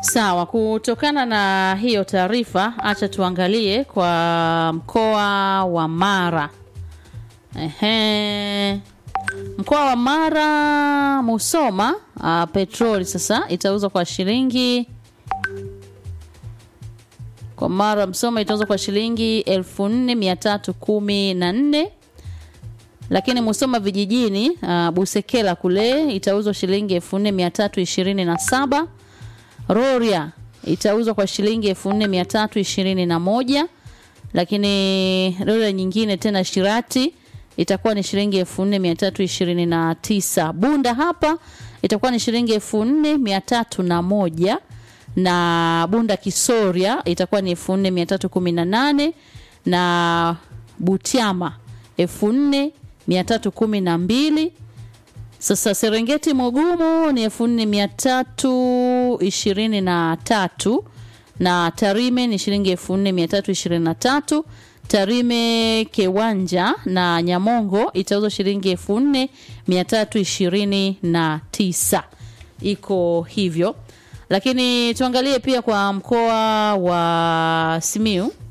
Sawa, kutokana na hiyo taarifa, acha tuangalie kwa mkoa wa Mara. Ehe. Mkoa wa Mara Musoma, uh, petroli sasa itauzwa kwa shilingi kwa Mara Msoma itauzwa kwa shilingi 4314 lakini Musoma vijijini uh, Busekela kule itauzwa shilingi 4327 Rorya itauzwa kwa shilingi 4321 lakini Rorya nyingine tena Shirati itakuwa ni shilingi 4329 Bunda hapa itakuwa ni shilingi 4301 na Bunda Kisoria itakuwa ni 4318 na Butiama 4312 sasa Serengeti Mugumu ni 4323 na Tarime ni shilingi 4323 Tarime Kiwanja na Nyamongo itauzwa shilingi 4329 iko hivyo lakini tuangalie pia kwa mkoa wa Simiu